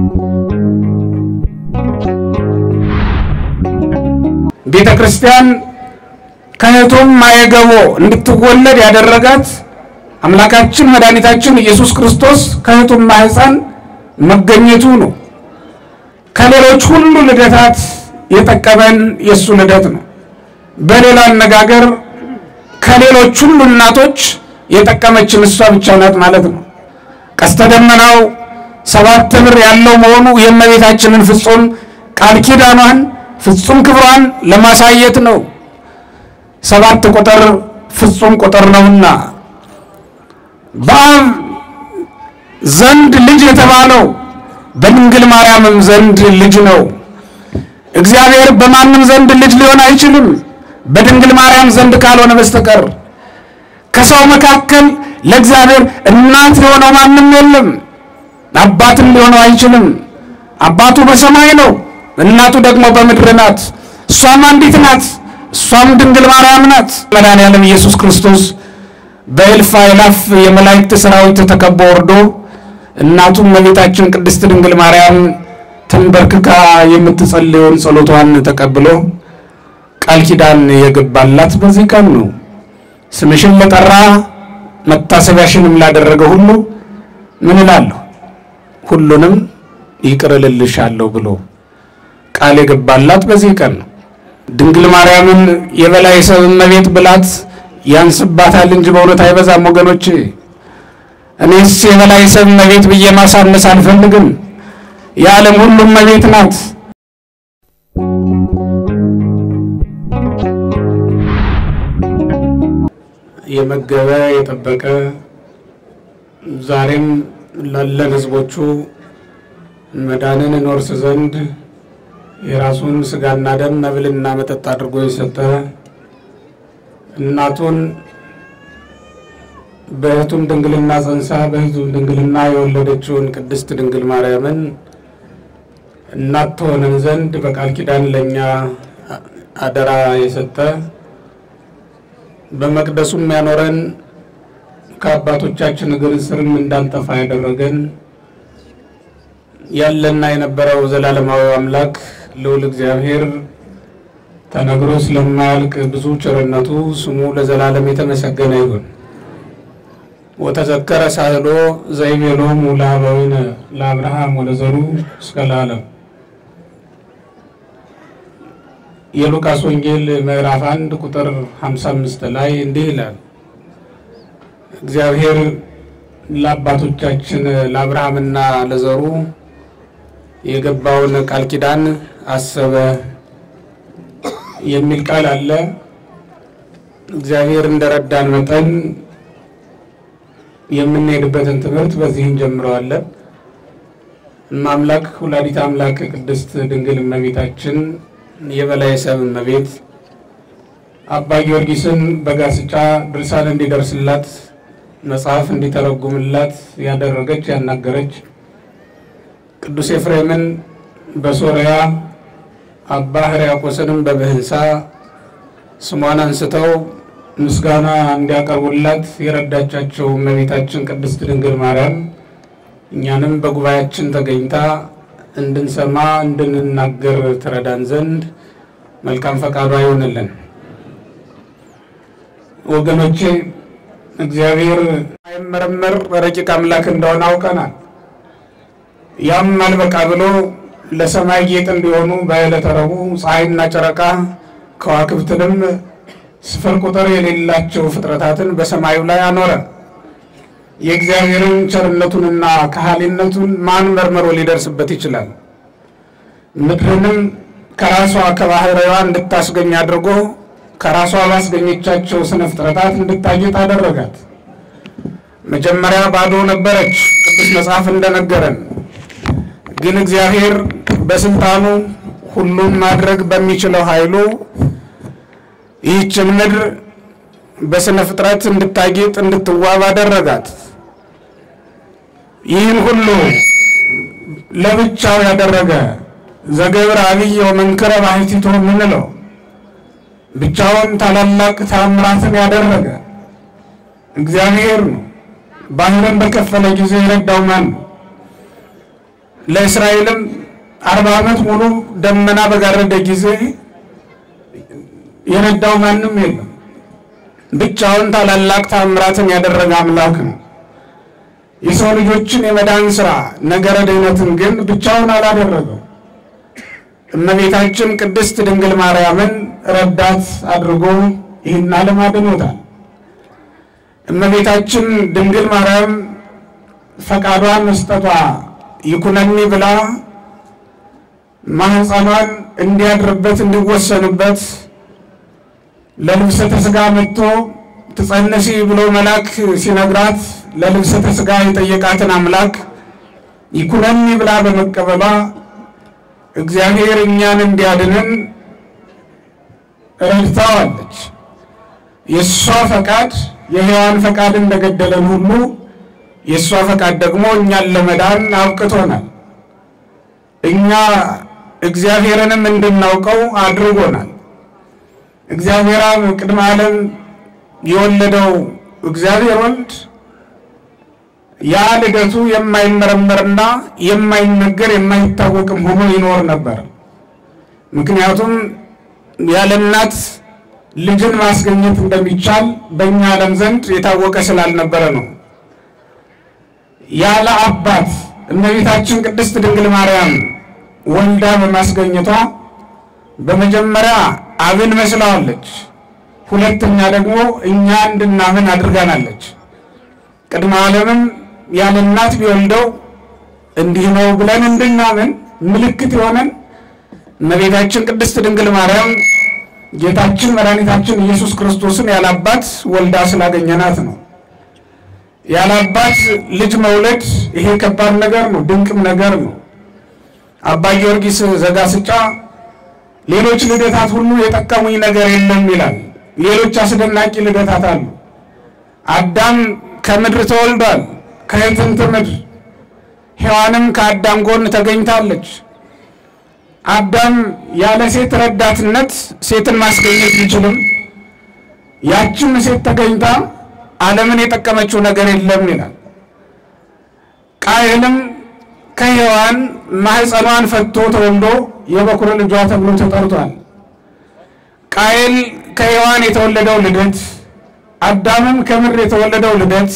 ቤተ ክርስቲያን ከእህቱም ማየገቦ እንድትወለድ ያደረጋት አምላካችን መድኃኒታችን ኢየሱስ ክርስቶስ ከእህቱም ማህፀን መገኘቱ ነው። ከሌሎች ሁሉ ልደታት የጠቀመን የእሱ ልደት ነው። በሌላ አነጋገር ከሌሎች ሁሉ እናቶች የጠቀመችን እሷ ብቻ ናት ማለት ነው። ቀስተ ደመናው ሰባት ብር ያለው መሆኑ የእመቤታችንን ፍጹም ቃል ኪዳኗን ፍጹም ክብሯን ለማሳየት ነው። ሰባት ቁጥር ፍጹም ቁጥር ነውና በአብ ዘንድ ልጅ የተባለው በድንግል ማርያምም ዘንድ ልጅ ነው። እግዚአብሔር በማንም ዘንድ ልጅ ሊሆን አይችልም፣ በድንግል ማርያም ዘንድ ካልሆነ በስተቀር። ከሰው መካከል ለእግዚአብሔር እናት የሆነው ማንም የለም፣ አባትም ሊሆነው አይችልም። አባቱ በሰማይ ነው፣ እናቱ ደግሞ በምድር ናት። እሷም አንዲት ናት፣ እሷም ድንግል ማርያም ናት። መድኃኔዓለም ኢየሱስ ክርስቶስ በእልፍ አእላፍ የመላእክት ሰራዊት ተከቦ ወርዶ እናቱም እመቤታችን ቅድስት ድንግል ማርያም ተንበርክካ የምትጸልየውን ጸሎቷን ተቀብሎ ቃል ኪዳን የገባላት በዚህ ቀን ነው። ስምሽን ለጠራ መታሰቢያሽንም ላደረገ ሁሉ ምን እላለሁ? ሁሉንም ይቅር እልልሻለሁ ብሎ ቃል የገባላት በዚህ ቀን ነው። ድንግል ማርያምን የበላይ ሰብ እመቤት ብላት ያንስባታል እንጂ በእውነት አይበዛም ወገኖች። እኔስ የበላይ ሰብ እመቤት ብዬ ማሳነስ አልፈልግም። የዓለም ሁሉ እመቤት ናት። የመገበ የጠበቀ ዛሬም ላለን ሕዝቦቹ መዳንን እንወርስ ዘንድ የራሱን ስጋና ደም መብልና መጠጥ አድርጎ የሰጠ እናቱን በእህቱም ድንግልና ጸንሳ በእህቱም ድንግልና የወለደችውን ቅድስት ድንግል ማርያምን እናት ትሆነን ዘንድ በቃል ኪዳን ለእኛ አደራ የሰጠ በመቅደሱም ያኖረን ከአባቶቻችን እግር ስርም እንዳንጠፋ ያደረገን ያለና የነበረው ዘላለማዊ አምላክ ልዑል እግዚአብሔር ተነግሮ ስለማያልቅ ብዙ ቸርነቱ ስሙ ለዘላለም የተመሰገነ ይሁን። ወተዘከረ ሳህሎ ዘይቤሎሙ ለአበዊነ ለአብርሃም ወለዘሩ እስከ ለዓለም። የሉቃስ ወንጌል ምዕራፍ አንድ ቁጥር 55 ላይ እንዲህ ይላል። እግዚአብሔር ለአባቶቻችን ለአብርሃምና ለዘሩ የገባውን ቃል ኪዳን አሰበ የሚል ቃል አለ። እግዚአብሔር እንደረዳን መጠን የምንሄድበትን ትምህርት በዚህ እንጀምረዋለን። እማምላክ ወላዲተ አምላክ ቅድስት ድንግል እመቤታችን የበላይ ሰብ እመቤት አባ ጊዮርጊስን በጋስጫ ድርሳን እንዲደርስላት መጽሐፍ እንዲተረጉምላት ያደረገች ያናገረች ቅዱስ ኤፍሬምን በሶርያ አባ ሕርያቆስንም በብህንሳ ስሟን አንስተው ምስጋና እንዲያቀርቡላት የረዳቻቸው እመቤታችን ቅድስት ድንግል ማርያም እኛንም በጉባኤያችን ተገኝታ እንድንሰማ እንድንናገር ትረዳን ዘንድ መልካም ፈቃዷ ይሆንልን። ወገኖቼ እግዚአብሔር አይመረመር ረቂቅ አምላክ እንደሆነ አውቀናል። ያም አልበቃ ብሎ ለሰማይ ጌጥ እንዲሆኑ በዕለተ ረቡዕ ፀሐይና ጨረቃ ከዋክብትንም ስፍር ቁጥር የሌላቸው ፍጥረታትን በሰማዩ ላይ አኖረ። የእግዚአብሔርን ቸርነቱንና ከሃሊነቱን ማን መርምሮ ሊደርስበት ይችላል? ምድርንም ከራሷ ከባህሪዋ እንድታስገኝ አድርጎ ከራሷ ባስገኘቻቸው ስነ ፍጥረታት እንድታጌጥ አደረጋት። መጀመሪያ ባዶ ነበረች፣ ቅዱስ መጽሐፍ እንደነገረን። ግን እግዚአብሔር በስልጣኑ ሁሉን ማድረግ በሚችለው ኃይሉ ይህችን ምድር በስነ ፍጥረት እንድታጌጥ እንድትዋብ አደረጋት። ይህን ሁሉ ለብቻው ያደረገ ዘገብረ አብይ ወመንክረ ባሕቲቱ የምንለው ብቻውን ታላላቅ ታምራትን ያደረገ እግዚአብሔር ነው። ባህርን በከፈለ ጊዜ የረዳው ማን ነው? ለእስራኤልም አርባ ዓመት ሙሉ ደመና በጋረደ ጊዜ የረዳው ማንም የለም። ብቻውን ታላላቅ ታምራትን ያደረገ አምላክ ነው። የሰው ልጆችን የመዳን ሥራ ነገረ ድኅነትን ግን ብቻውን አላደረገው። እመቤታችን ቅድስት ድንግል ማርያምን ረዳት አድርጎ ይህን ዓለም አድኖታል። እመቤታችን ድንግል ማርያም ፈቃዷን መስጠቷ ይኩነኒ ብላ ማህፀኗን እንዲያድርበት እንዲወሰንበት ለልብሰተ ሥጋ መጥቶ ትጸነሲ ብሎ መልአክ ሲነግራት ለልብሰተ ሥጋ የጠየቃትን አምላክ ይኩነኒ ብላ በመቀበሏ እግዚአብሔር እኛን እንዲያድንን ረድታዋለች። የእሷ ፈቃድ የሔዋን ፈቃድ እንደገደለን ሁሉ የእሷ ፈቃድ ደግሞ እኛን ለመዳን አብቅቶናል። እኛ እግዚአብሔርንም እንድናውቀው አድርጎናል። እግዚአብሔር አብ ቅድመ ዓለም የወለደው እግዚአብሔር ወልድ ያ ልደቱ የማይመረመርና የማይነገር የማይታወቅም ሆኖ ይኖር ነበር። ምክንያቱም ያለ እናት ልጅን ማስገኘት እንደሚቻል በእኛ ዓለም ዘንድ የታወቀ ስላልነበረ ነው። ያለ አባት እመቤታችን ቅድስት ድንግል ማርያም ወልዳ በማስገኘቷ በመጀመሪያ አብን መስላዋለች። ሁለተኛ ደግሞ እኛ እንድናምን አድርጋናለች። ቅድመ ዓለምም ያለ እናት ቢወልደው እንዲህ ነው ብለን እንድናምን ምልክት የሆነን እመቤታችን ቅድስት ድንግል ማርያም ጌታችን መድኃኒታችን ኢየሱስ ክርስቶስን ያለ አባት ወልዳ ስላገኘናት ነው። ያለ አባት ልጅ መውለድ ይሄ ከባድ ነገር ነው፣ ድንቅም ነገር ነው። አባ ጊዮርጊስ ዘጋስጫ ሌሎች ልደታት ሁሉ የጠቀሙኝ ነገር የለም ይላል። ሌሎች አስደናቂ ልደታት አሉ። አዳም ከምድር ተወልዷል፣ ከሕፅንት ምድር። ሔዋንም ከአዳም ጎን ተገኝታለች። አዳም ያለ ሴት ረዳትነት ሴትን ማስገኘት ቢችልም ያችም ሴት ተገኝታ ዓለምን የጠቀመችው ነገር የለም ይላል። ቃየልም ከሔዋን ማህፀኗን ፈቶ ተወልዶ የበኩር ልጇ ተብሎ ተጠርቷል። ቃየል ከሔዋን የተወለደው ልደት፣ አዳምም ከምድር የተወለደው ልደት፣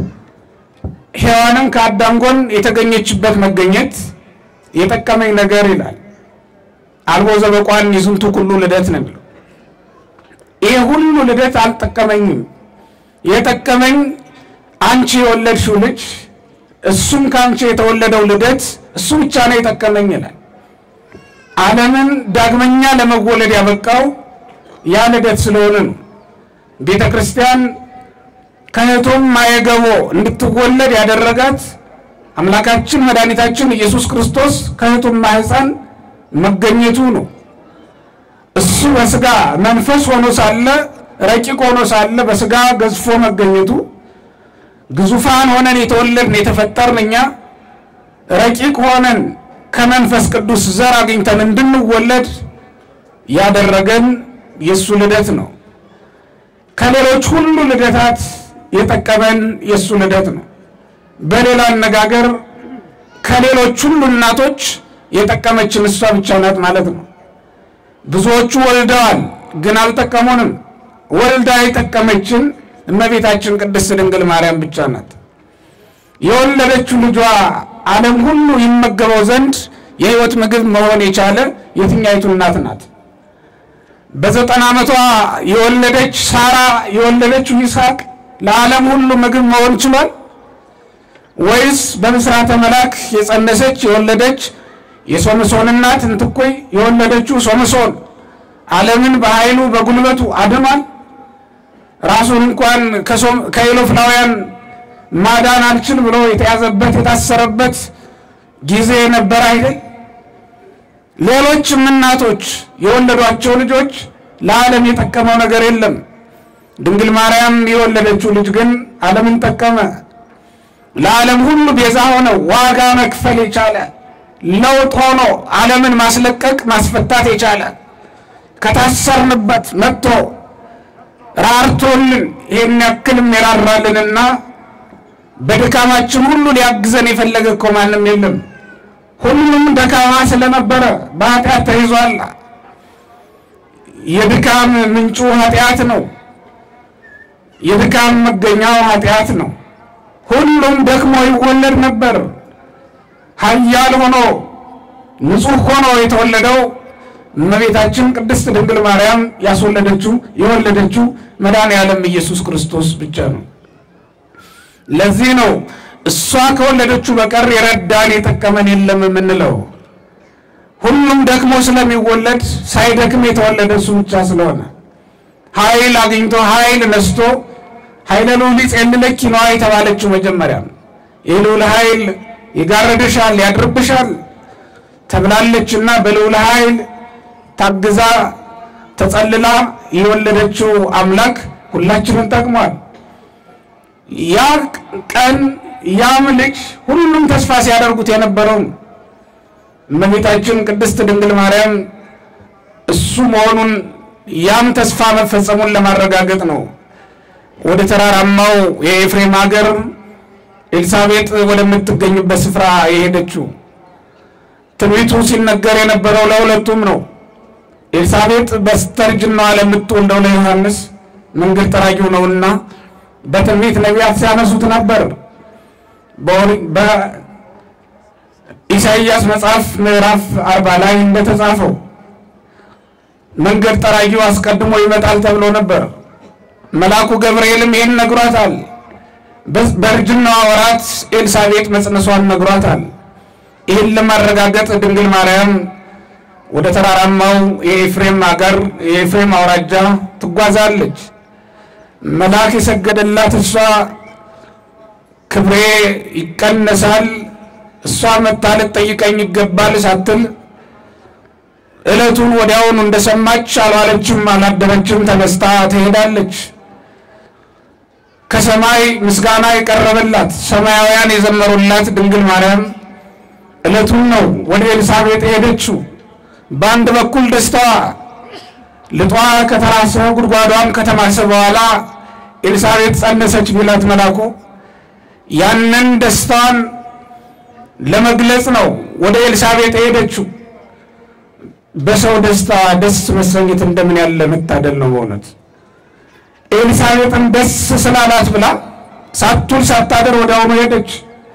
ሔዋንም ከአዳም ጎን የተገኘችበት መገኘት የጠቀመኝ ነገር ይላል። አልቦ ዘበቋን ይዝንቱ ኩሉ ልደት ነው የሚለው። ይሄ ሁሉ ልደት አልጠቀመኝም። የጠቀመኝ አንቺ የወለድሽው ልጅ እሱም ከአንቺ የተወለደው ልደት እሱ ብቻ ነው የጠቀመኝ ይላል። ዓለምን ዳግመኛ ለመወለድ ያበቃው ያ ልደት ስለሆነ ነው። ቤተ ክርስቲያን ከእህቱም ማየገቦ እንድትወለድ ያደረጋት አምላካችን መድኃኒታችን ኢየሱስ ክርስቶስ ከእህቱም ማህፀን መገኘቱ ነው። እሱ በስጋ መንፈስ ሆኖ ሳለ ረቂቅ ሆኖ ሳለ በስጋ ገዝፎ መገኘቱ ግዙፋን ሆነን የተወለድን የተፈጠርን እኛ ረቂቅ ሆነን ከመንፈስ ቅዱስ ዘር አግኝተን እንድንወለድ ያደረገን የእሱ ልደት ነው። ከሌሎች ሁሉ ልደታት የጠቀመን የእሱ ልደት ነው። በሌላ አነጋገር ከሌሎች ሁሉ እናቶች የጠቀመችን እሷ ብቻ ናት ማለት ነው። ብዙዎቹ ወልደዋል፣ ግን አልጠቀሙንም። ወልዳ የጠቀመችን እመቤታችን ቅድስት ድንግል ማርያም ብቻ ናት። የወለደችው ልጇ ዓለም ሁሉ ይመገበው ዘንድ የሕይወት ምግብ መሆን የቻለ የትኛይቱ እናት ናት? በዘጠና ዓመቷ የወለደች ሳራ የወለደችው ይስሐቅ ለዓለም ሁሉ ምግብ መሆን ችሏል? ወይስ በምስራተ መልአክ የጸነሰች የወለደች የሶምሶን እናት እንትኮይ የወለደችው ሶምሶን ዓለምን በኃይሉ በጉልበቱ አድኗል? ራሱን እንኳን ከኢሎፍላውያን ማዳን አልችል ብሎ የተያዘበት የታሰረበት ጊዜ ነበር አይደል? ሌሎችም እናቶች የወለዷቸው ልጆች ለዓለም የጠቀመው ነገር የለም። ድንግል ማርያም የወለደችው ልጅ ግን ዓለምን ጠቀመ። ለዓለም ሁሉ ቤዛ ሆነ፣ ዋጋ መክፈል የቻለ ለውጥ ሆኖ ዓለምን ማስለቀቅ ማስፈታት የቻለ ከታሰርንበት መጥቶ ራርቶልን ይሄን ያክልም የራራልንና በድካማችን ሁሉ ሊያግዘን የፈለገ እኮ ማንም የለም። ሁሉም ደካማ ስለነበረ በኃጢአት ተይዟል። የድካም ምንጩ ኃጢአት ነው። የድካም መገኛው ኃጢአት ነው። ሁሉም ደክሞ ይወለድ ነበር። ኃያል ሆኖ ንጹሕ ሆኖ የተወለደው እመቤታችን ቅድስት ድንግል ማርያም ያስወለደችው የወለደችው መድኃኔ ዓለም ኢየሱስ ክርስቶስ ብቻ ነው። ለዚህ ነው እሷ ከወለደችው በቀር የረዳን የጠቀመን የለም የምንለው። ሁሉም ደክሞ ስለሚወለድ ሳይደክም የተወለደ እሱ ብቻ ስለሆነ ኃይል አግኝቶ ኃይል ነስቶ ኃይለ ልዑል ይጼልለኪ ነዋ የተባለችው መጀመሪያ የልዑል ኃይል ይጋረድሻል፣ ያድርብሻል ተብላለችና በልዑል ኃይል ታግዛ ተጸልላ የወለደችው አምላክ ሁላችንን ጠቅሟል። ያ ቀን ያም ልጅ ሁሉም ተስፋ ሲያደርጉት የነበረው እመቤታችን ቅድስት ድንግል ማርያም እሱ መሆኑን ያም ተስፋ መፈጸሙን ለማረጋገጥ ነው ወደ ተራራማው የኤፍሬም ሀገር ኤልሳቤጥ ወደምትገኝበት ስፍራ የሄደችው። ትንቢቱ ሲነገር የነበረው ለሁለቱም ነው። ኤልሳቤጥ በስተርጅናዋ ለምትወልደው ለዮሐንስ መንገድ ጠራጊው ነውና በትንቢት ነቢያት ሲያነሱት ነበር። በኢሳይያስ መጽሐፍ ምዕራፍ አርባ ላይ እንደተጻፈው መንገድ ጠራጊው አስቀድሞ ይመጣል ተብሎ ነበር። መልአኩ ገብርኤልም ይህን ነግሯታል። በእርጅናዋ ወራት ኤልሳቤጥ መጽነሷን ነግሯታል። ይህን ለማረጋገጥ ድንግል ማርያም ወደ ተራራማው የኤፍሬም አገር የኤፍሬም አውራጃ ትጓዛለች። መልአክ የሰገደላት እሷ ክብሬ ይቀነሳል፣ እሷ መታ ልትጠይቀኝ ይገባል ሳትል ዕለቱን ወዲያውኑ እንደሰማች አልዋለችም፣ አላደረችም፣ ተነስታ ትሄዳለች። ከሰማይ ምስጋና የቀረበላት ሰማያውያን የዘመሩላት ድንግል ማርያም ዕለቱን ነው ወደ ኤልሳቤጥ ሄደችው። በአንድ በኩል ደስታዋ ልጧ ከተራሰ ጉድጓዷም ከተማሰ በኋላ ኤልሳቤጥ ጸነሰች ቢላት መላኩ ያንን ደስታዋን ለመግለጽ ነው ወደ ኤልሳቤጥ ሄደችው። በሰው ደስታ ደስ መሰኘት እንደምን ያለ መታደል ነው በእውነት። ኤልሳቤጥን ደስ ስላላት ብላ ሳትውል ሳታደር ወዲያውኑ ሄደች።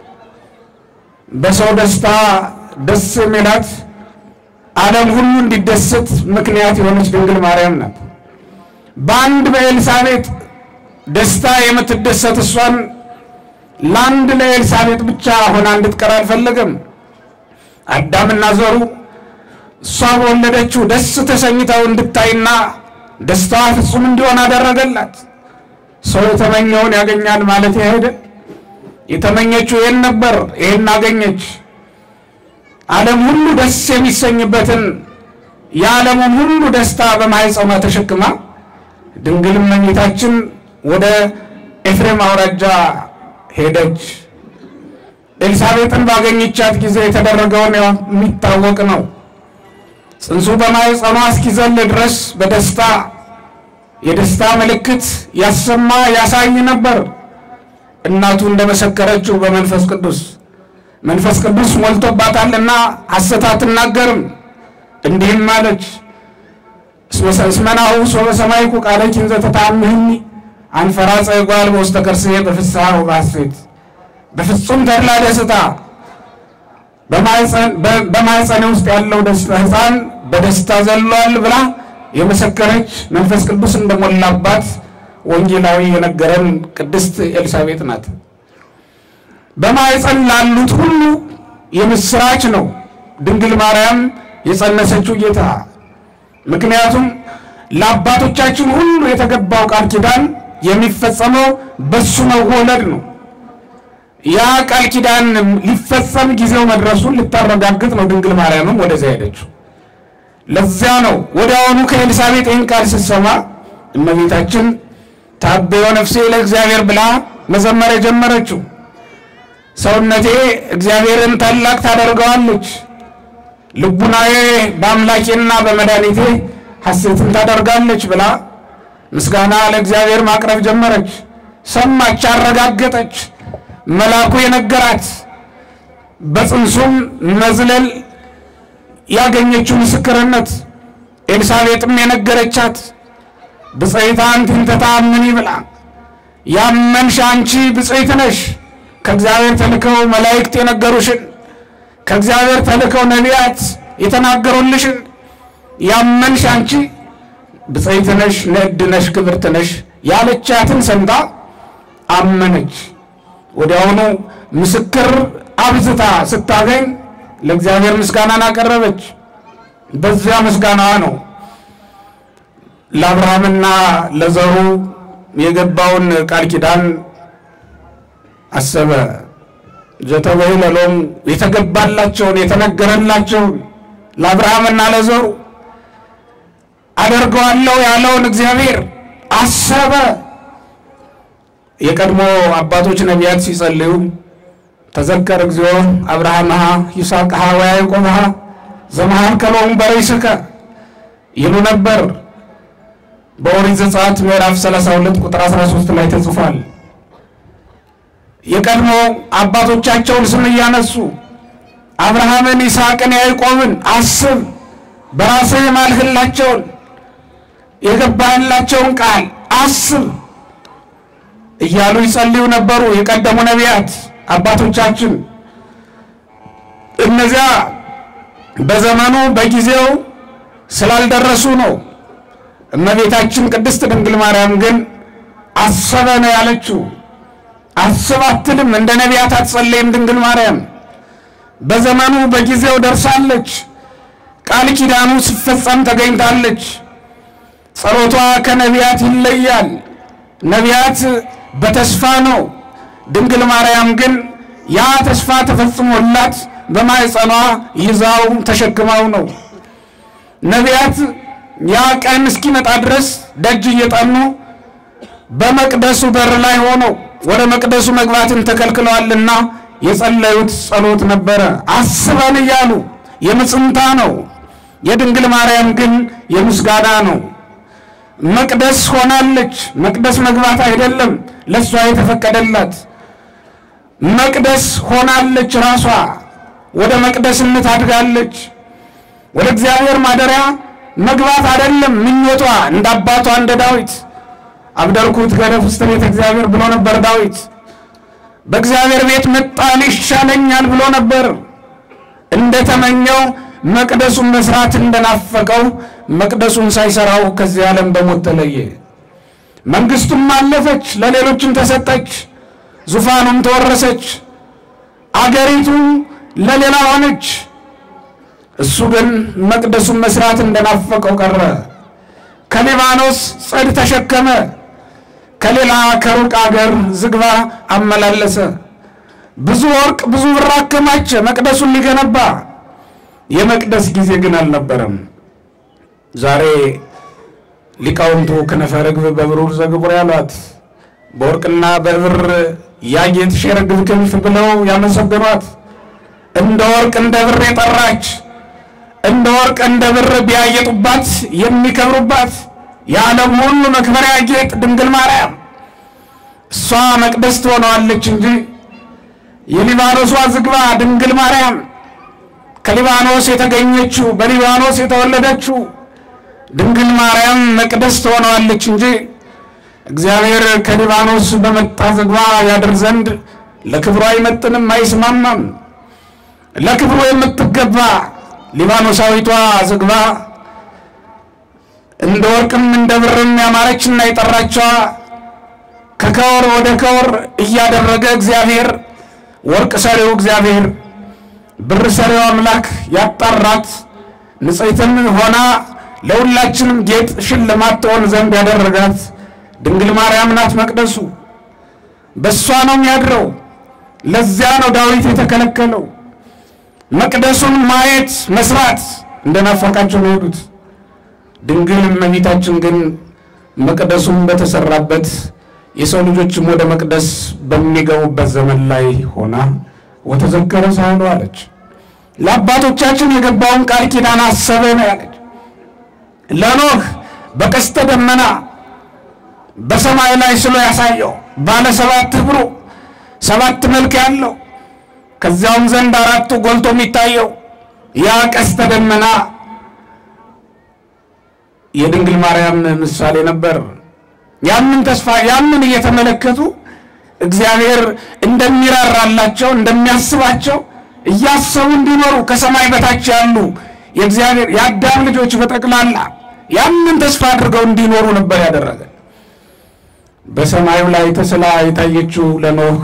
በሰው ደስታ ደስ የሚላት ዓለም ሁሉ እንዲደሰት ምክንያት የሆነች ድንግል ማርያም ናት። በአንድ በኤልሳቤጥ ደስታ የምትደሰት እሷን ለአንድ ለኤልሳቤጥ ብቻ ሆና እንድትቀር አልፈለገም። አዳምና ዘሩ እሷ በወለደችው ደስ ተሰኝተው እንድታይና ደስታዋ ፍጹም እንዲሆን አደረገላት። ሰው የተመኘውን ያገኛል ማለት አይደል? የተመኘችው ይህን ነበር፣ ይህን አገኘች። ዓለም ሁሉ ደስ የሚሰኝበትን የዓለሙን ሁሉ ደስታ በማኅፀኗ ተሸክማ ድንግል እመቤታችን ወደ ኤፍሬም አውራጃ ሄደች። ኤልሳቤጥን ባገኘቻት ጊዜ የተደረገውን የሚታወቅ ነው። ጽንሱ በማኅፀኗ እስኪዘል ድረስ በደስታ የደስታ ምልክት ያሰማ ያሳይ ነበር። እናቱ እንደመሰከረችው በመንፈስ ቅዱስ መንፈስ ቅዱስ ሞልቶባታልና ሐሰት አትናገርም። እንዲህም አለች እስመናሁ ሶበ ሰማይኩ ቃለኪ እንዘ ተታምህኒ አንፈራጸ እጓል በውስተ ከርስዬ በፍስሐ ወበሐሴት በፍጹም ተድላ ደስታ በማኅፀኔ ውስጥ ያለው ደስታ ሕፃን በደስታ ዘሏል ብላ የመሰከረች መንፈስ ቅዱስ እንደሞላባት ወንጌላዊ የነገረን ቅድስት ኤልሳቤጥ ናት። በማኅፀን ላሉት ሁሉ የምስራች ነው ድንግል ማርያም የጸነሰችው ጌታ። ምክንያቱም ለአባቶቻችን ሁሉ የተገባው ቃል ኪዳን የሚፈጸመው በሱ መወለድ ነው። ያ ቃል ኪዳን ሊፈጸም ጊዜው መድረሱን ልታረጋግጥ ነው ድንግል ማርያምም ወደዚያ ሄደችው። ለዚያ ነው ወዲያውኑ ከኤልሳቤጥ ይህን ቃል ስትሰማ እመቤታችን ታበዮ ነፍሴ ለእግዚአብሔር ብላ መዘመር የጀመረችው። ሰውነቴ እግዚአብሔርን ታላቅ ታደርገዋለች፣ ልቡናዬ በአምላኬና በመድኃኒቴ ሐሴትን ታደርጋለች ብላ ምስጋና ለእግዚአብሔር ማቅረብ ጀመረች። ሰማች፣ አረጋገጠች። መልአኩ የነገራት በጽንሱም መዝለል ያገኘችው ምስክርነት ኤልሳቤጥም የነገረቻት ብፅዕት አንቲ እንተ ተአምኒ ብላ ያመንሽ አንቺ ብፅዕት ነሽ፣ ከእግዚአብሔር ተልከው መላእክት የነገሩሽን ከእግዚአብሔር ተልከው ነቢያት የተናገሩልሽን ያመንሽ አንቺ ብፅዕት ነሽ፣ ንዕድ ነሽ፣ ክብርት ነሽ ያለቻትን ሰምታ አመነች። ወዲያውኑ ምስክር አብዝታ ስታገኝ ለእግዚአብሔር ምስጋናን አቀረበች። በዚያ ምስጋናዋ ነው ለአብርሃምና ለዘሩ የገባውን ቃል ኪዳን አሰበ። ዘተበይነ ሎሙ የተገባላቸውን የተነገረላቸውን ለአብርሃምና ለዘሩ አደርገዋለሁ ያለውን እግዚአብሔር አሰበ። የቀድሞ አባቶች ነቢያት ሲጸልዩ ተዘከር እግዚኦ አብርሃምሃ ይስሐቅሃ ወያዕቆብሃ ዘመሃከሎሙ በርእስከ ይሉ ነበር። በኦሪት ዘጸአት ምዕራፍ 32 ቁጥር 13 ላይ ተጽፏል። የቀድሞ አባቶቻቸውን ስም እያነሱ አብርሃምን፣ ይስሐቅን፣ ያዕቆብን አስብ፣ በራስህ የማልህላቸውን የገባህላቸውን ቃል አስብ እያሉ ይጸልዩ ነበሩ የቀደሙ ነቢያት አባቶቻችን። እነዚያ በዘመኑ በጊዜው ስላልደረሱ ነው። እመቤታችን ቅድስት ድንግል ማርያም ግን አሰበ ነው ያለችው። አስብ አትልም፣ እንደ ነቢያት አትጸለይም። ድንግል ማርያም በዘመኑ በጊዜው ደርሳለች። ቃል ኪዳኑ ሲፈጸም ተገኝታለች። ጸሎቷ ከነቢያት ይለያል። ነቢያት በተስፋ ነው። ድንግል ማርያም ግን ያ ተስፋ ተፈጽሞላት በማኅፀኗ ይዛው ተሸክማው ነው። ነቢያት ያ ቀን እስኪመጣ ድረስ ደጅ እየጠኑ በመቅደሱ በር ላይ ሆነው ወደ መቅደሱ መግባትን ተከልክለዋልና የጸለዩት ጸሎት ነበረ። አስበን እያሉ የምጽንታ ነው። የድንግል ማርያም ግን የምስጋና ነው። መቅደስ ሆናለች። መቅደስ መግባት አይደለም ለእሷ የተፈቀደላት መቅደስ ሆናለች። ራሷ ወደ መቅደስነት አድጋለች። ወደ እግዚአብሔር ማደሪያ መግባት አይደለም ምኞቷ፣ እንደ አባቷ እንደ ዳዊት አብደርኩት ገደፍ ውስጥ ቤተ እግዚአብሔር ብሎ ነበር ዳዊት። በእግዚአብሔር ቤት መጣል ይሻለኛል ብሎ ነበር። እንደተመኘው መቅደሱን መስራት እንደናፈቀው መቅደሱን ሳይሰራው ከዚህ ዓለም በሞት ተለየ። መንግስቱም አለፈች፣ ለሌሎችም ተሰጠች። ዙፋኑም ተወረሰች። አገሪቱ ለሌላ ሆነች። እሱ ግን መቅደሱን መስራት እንደናፈቀው ቀረ። ከሊባኖስ ጽድ ተሸከመ። ከሌላ ከሩቅ አገር ዝግባ አመላለሰ። ብዙ ወርቅ ብዙ ብር አከማቸ መቅደሱን ሊገነባ። የመቅደስ ጊዜ ግን አልነበረም። ዛሬ ሊቃውንቱ ክነፈ ርግብ በብሩር ዘግቡር ያሏት በወርቅና በብር ያጌጥሽ የርግብ ክንፍ ብለው ያመሰገኗት እንደ ወርቅ እንደ ብር የጠራች እንደ ወርቅ እንደ ብር ቢያጌጡባት የሚከብሩባት የዓለም ሁሉ መክበሪያ ጌጥ ድንግል ማርያም እሷ መቅደስ ትሆነዋለች እንጂ የሊባኖሷ ዝግባ ድንግል ማርያም ከሊባኖስ የተገኘችው በሊባኖስ የተወለደችው ድንግል ማርያም መቅደስ ትሆነዋለች እንጂ እግዚአብሔር ከሊባኖስ በመጣ ዝግባ ያድር ዘንድ ለክብሩ አይመጥንም፣ አይስማማም። ለክብሩ የምትገባ ሊባኖሳዊቷ ዝግባ እንደ ወርቅም እንደ ብርም ያማረችና የጠራችዋ ከከወር ወደ ከወር እያደረገ እግዚአብሔር ወርቅ ሰሪው እግዚአብሔር ብር ሰሪው አምላክ ያጣራት ንጽሕትም ሆና ለሁላችንም ጌጥ ሽልማት ትሆን ዘንድ ያደረጋት ድንግል ማርያም ናት። መቅደሱ በእሷ ነው የሚያድረው። ለዚያ ነው ዳዊት የተከለከለው። መቅደሱን ማየት መስራት እንደናፈቃቸው ነው የሄዱት። ድንግል እመቤታችን ግን መቅደሱን በተሰራበት የሰው ልጆችም ወደ መቅደስ በሚገቡበት ዘመን ላይ ሆና ወተዘከረ ሳይሉ አለች። ለአባቶቻችን የገባውን ቃል ኪዳን አሰበ ነው ያለች። ለኖህ በቀስተ ደመና በሰማይ ላይ ስሎ ያሳየው ባለ ሰባት ህብሩ ሰባት መልክ ያለው ከዚያውም ዘንድ አራቱ ጎልቶ የሚታየው ያ ቀስተ ደመና የድንግል ማርያም ምሳሌ ነበር። ያንን ተስፋ ያንን እየተመለከቱ እግዚአብሔር እንደሚራራላቸው እንደሚያስባቸው እያሰቡ እንዲኖሩ ከሰማይ በታች ያሉ የእግዚአብሔር የአዳም ልጆች በጠቅላላ ያንን ተስፋ አድርገው እንዲኖሩ ነበር ያደረገ። በሰማዩ ላይ ተስላ የታየችው ለኖህ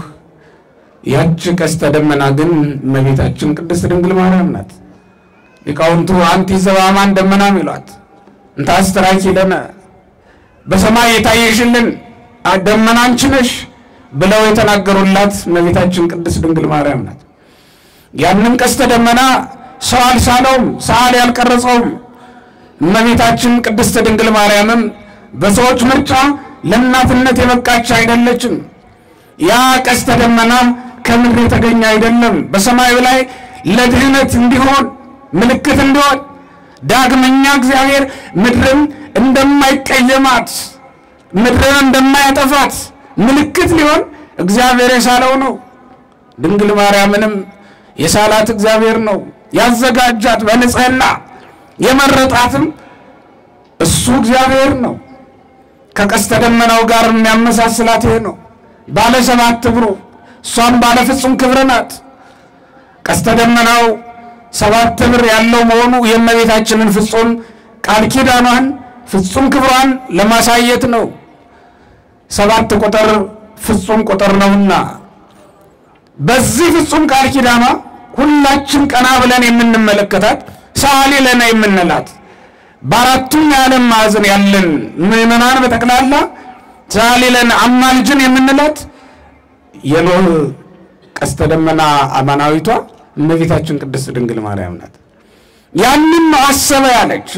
ያች ቀስተ ደመና ግን እመቤታችን ቅድስት ድንግል ማርያም ናት። ሊቃውንቱ አንቲ ዘበአማን ደመና ይሏት እንታስተራኪ ለነ በሰማይ የታየሽልን ደመና አንቺ ነሽ ብለው የተናገሩላት እመቤታችን ቅድስት ድንግል ማርያም ናት። ያንን ቀስተ ደመና ሰው አልሳለውም፣ ሰዓሊ ያልቀረጸውም። እመቤታችን ቅድስት ድንግል ማርያምም በሰዎች ምርጫ ለእናትነት የበቃች አይደለችም። ያ ቀስተ ደመና ከምድር የተገኘ አይደለም። በሰማዩ ላይ ለድህነት እንዲሆን ምልክት እንዲሆን ዳግመኛ እግዚአብሔር ምድርን እንደማይቀየማት ምድርን እንደማያጠፋት ምልክት ሊሆን እግዚአብሔር የሳለው ነው። ድንግል ማርያምንም የሳላት እግዚአብሔር ነው። ያዘጋጃት በንጽሕና የመረጣትም እሱ እግዚአብሔር ነው። ከቀስተ ደመናው ጋር የሚያመሳስላት ይሄ ነው። ባለ ሰባት እግሩ እሷም ባለ ፍጹም ክብር ናት። ቀስተ ደመናው ሰባት እግር ያለው መሆኑ የእመቤታችንን ፍጹም ቃል ኪዳኗን ፍጹም ክብሯን ለማሳየት ነው። ሰባት ቁጥር ፍጹም ቁጥር ነውና በዚህ ፍጹም ቃል ኪዳኗ ሁላችን ቀና ብለን የምንመለከታት ሰዓሊ ለነ የምንላት በአራቱም የዓለም ማዕዘን ያለን ምዕመናን በጠቅላላ ሰዓሊ ለነ አማልጅን የምንላት የኖህ ቀስተ ደመና አማናዊቷ እመቤታችን ቅድስት ድንግል ማርያም ናት። ያንን ነው አሰበ ያለች።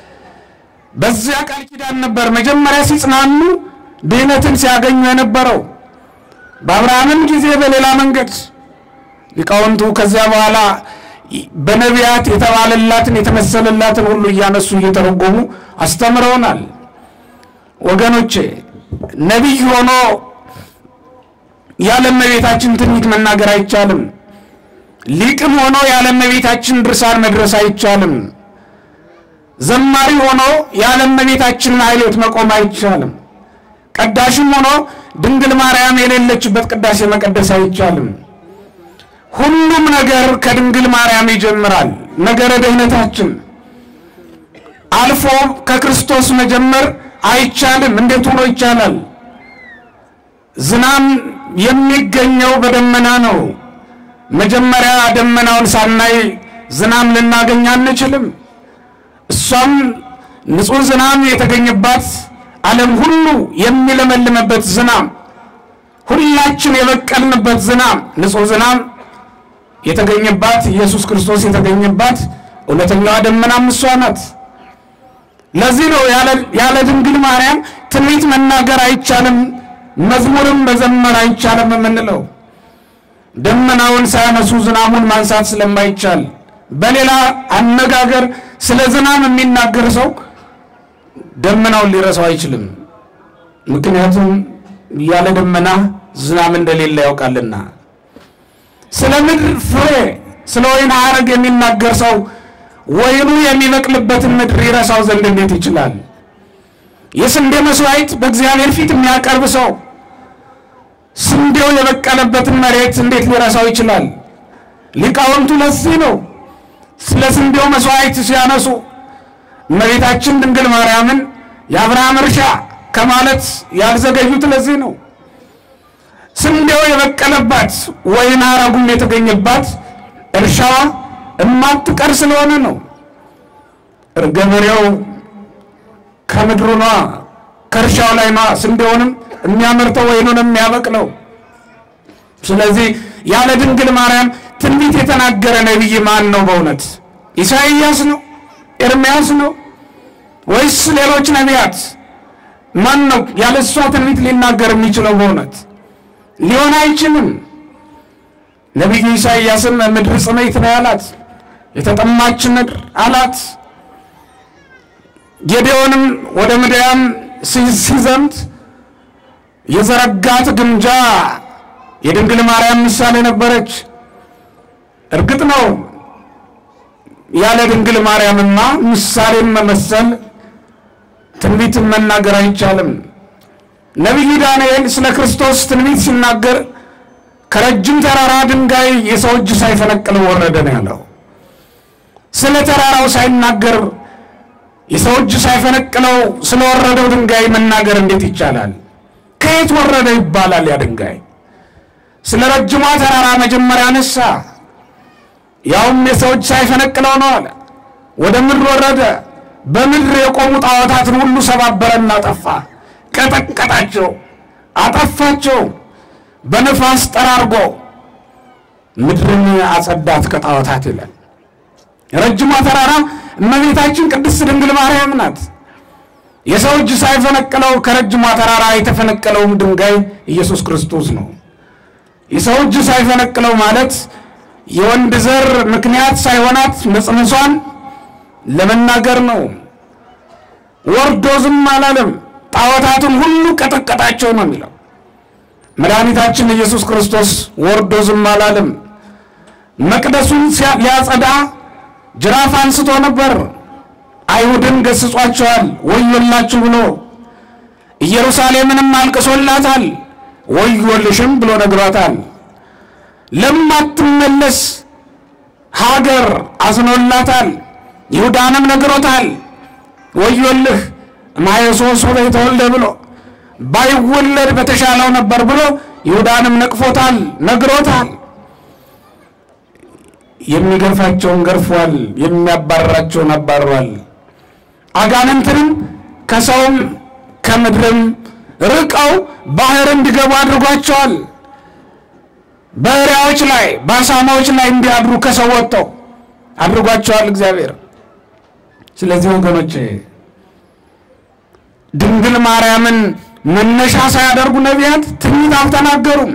በዚያ ቃል ኪዳን ነበር መጀመሪያ ሲጽናኑ ድህነትን ሲያገኙ የነበረው በአብርሃምም ጊዜ በሌላ መንገድ ሊቃውንቱ ከዚያ በኋላ በነቢያት የተባለላትን የተመሰለላትን ሁሉ እያነሱ እየተረጎሙ አስተምረውናል። ወገኖቼ ነቢይ ሆኖ ያለ እመቤታችን ትንቢት መናገር አይቻልም። ሊቅም ሆኖ ያለ እመቤታችን ድርሳን መድረስ አይቻልም። ዘማሪ ሆኖ ያለ እመቤታችን ማሕሌት መቆም አይቻልም። ቀዳሽም ሆኖ ድንግል ማርያም የሌለችበት ቅዳሴ መቀደስ አይቻልም። ሁሉም ነገር ከድንግል ማርያም ይጀምራል። ነገረ ድህነታችን አልፎ ከክርስቶስ መጀመር አይቻልም። እንዴት ሆኖ ይቻላል? ዝናም የሚገኘው በደመና ነው። መጀመሪያ ደመናውን ሳናይ ዝናም ልናገኝ አንችልም። እሷም ንጹሕ ዝናም የተገኘባት ዓለም ሁሉ የሚለመልምበት ዝናም፣ ሁላችን የበቀልንበት ዝናም፣ ንጹሕ ዝናም የተገኘባት ኢየሱስ ክርስቶስ የተገኘባት እውነተኛዋ ደመናም እሷ ናት። ለዚህ ነው ያለ ድንግል ማርያም ትንቢት መናገር አይቻልም፣ መዝሙርም መዘመር አይቻልም የምንለው ደመናውን ሳያነሱ ዝናሙን ማንሳት ስለማይቻል። በሌላ አነጋገር ስለ ዝናም የሚናገር ሰው ደመናውን ሊረሳው አይችልም። ምክንያቱም ያለ ደመና ዝናብ እንደሌለ ያውቃልና። ስለ ምድር ፍሬ፣ ስለ ወይን ሐረግ የሚናገር ሰው ወይኑ የሚበቅልበትን ምድር ይረሳው ዘንድ እንዴት ይችላል? የስንዴ መስዋዕት በእግዚአብሔር ፊት የሚያቀርብ ሰው ስንዴው የበቀለበትን መሬት እንዴት ሊረሳው ይችላል? ሊቃውንቱ ለዚህ ነው ስለ ስንዴው መስዋዕት ሲያነሱ እመቤታችን ድንግል ማርያምን የአብርሃም እርሻ ከማለት ያልዘገዩት ለዚህ ነው። ስንዴው የበቀለባት ወይን ሐረጉም የተገኘባት እርሻዋ እማትቀር ስለሆነ ነው። ገበሬው ከምድሩ ነዋ ከእርሻው ላይ ነዋ ስንዴውንም የሚያመርተው ወይኑንም የሚያበቅለው። ስለዚህ ያለ ድንግል ማርያም ትንቢት የተናገረ ነቢይ ማን ነው? በእውነት ኢሳይያስ ነው? ኤርምያስ ነው? ወይስ ሌሎች ነቢያት? ማን ነው ያለ እሷ ትንቢት ሊናገር የሚችለው? በእውነት ሊሆን አይችልም። ነቢዩ ኢሳይያስም ምድር ጽሜት ነው ያላት፣ የተጠማች ምድር አላት። ጌዴዎንም ወደ ምድያም ሲዘምት የዘረጋት ግምጃ የድንግል ማርያም ምሳሌ ነበረች። እርግጥ ነው ያለ ድንግል ማርያምማ ምሳሌን መመሰል ትንቢትን መናገር አይቻልም። ነቢዩ ዳንኤል ስለ ክርስቶስ ትንቢት ሲናገር ከረጅም ተራራ ድንጋይ የሰው እጅ ሳይፈነቅለው ወረደ ነው ያለው። ስለ ተራራው ሳይናገር የሰው እጅ ሳይፈነቅለው ስለወረደው ድንጋይ መናገር እንዴት ይቻላል? ከየት ወረደ ይባላል? ያ ድንጋይ ስለ ረጅሟ ተራራ መጀመሪያ አነሳ፣ ያውም የሰው እጅ ሳይፈነቅለው ነው አለ። ወደ ምድር ወረደ፣ በምድር የቆሙ ጣዖታትን ሁሉ ሰባበረና አጠፋ፣ ቀጠቀጣቸው፣ አጠፋቸው። በነፋስ ጠራርጎ ምድርን አጸዳት ከጣዖታት ይላል። ረጅሟ ተራራ እመቤታችን ቅድስት ድንግል ማርያም ናት። የሰው እጅ ሳይፈነቅለው ከረጅሟ ተራራ የተፈነቀለውም ድንጋይ ኢየሱስ ክርስቶስ ነው። የሰው እጅ ሳይፈነቅለው ማለት የወንድ ዘር ምክንያት ሳይሆናት መጽነሷን ለመናገር ነው። ወርዶ ዝም አላለም። ጣዖታቱን ሁሉ ቀጠቀጣቸው ነው የሚለው። መድኃኒታችን ኢየሱስ ክርስቶስ ወርዶ ዝም አላለም። መቅደሱን ሊያጸዳ ጅራፍ አንስቶ ነበር። አይሁድን ገስጿቸዋል፣ ወዮላችሁ ብሎ ኢየሩሳሌምንም አልቅሶላታል፣ ወዮልሽም ብሎ ነግሯታል። ለማትመለስ ሀገር አዝኖላታል፣ ይሁዳንም ነግሮታል። ወዮልህ ማየሶስ የተወልደ ብሎ ባይወለድ በተሻለው ነበር ብሎ ይሁዳንም ነቅፎታል፣ ነግሮታል። የሚገርፋቸውን ገርፏል፣ የሚያባርራቸውን አባርሯል። አጋንንትንም ከሰውም ከምድርም ርቀው ባህር እንዲገቡ አድርጓቸዋል። በእሪያዎች ላይ በአሳማዎች ላይ እንዲያድሩ ከሰው ወጥተው አድርጓቸዋል እግዚአብሔር። ስለዚህ ወገኖች ድንግል ማርያምን መነሻ ሳያደርጉ ነቢያት ትንቢት አልተናገሩም።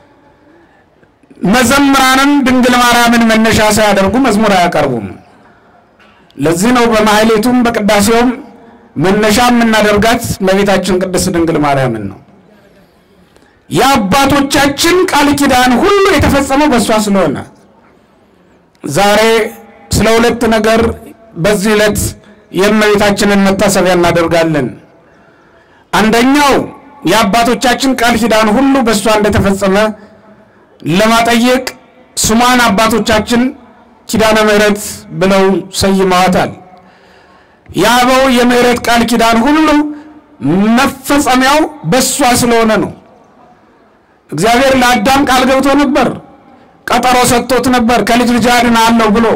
መዘምራንም ድንግል ማርያምን መነሻ ሳያደርጉ መዝሙር አያቀርቡም። ለዚህ ነው በማሕሌቱም በቅዳሴውም መነሻ የምናደርጋት እመቤታችን ቅድስት ድንግል ማርያምን ነው። የአባቶቻችን ቃል ኪዳን ሁሉ የተፈጸመው በእሷ ስለሆነ ዛሬ ስለ ሁለት ነገር በዚህ ዕለት የእመቤታችንን መታሰቢያ እናደርጋለን። አንደኛው የአባቶቻችን ቃል ኪዳን ሁሉ በእሷ እንደተፈጸመ ለማጠየቅ ስሟን አባቶቻችን ኪዳነ ምሕረት ብለው ሰይመዋታል። የአበው የምሕረት ቃል ኪዳን ሁሉ መፈጸሚያው በእሷ ስለሆነ ነው። እግዚአብሔር ለአዳም ቃል ገብቶ ነበር፣ ቀጠሮ ሰጥቶት ነበር ከልጅ ልጅ አድናለሁ ብሎ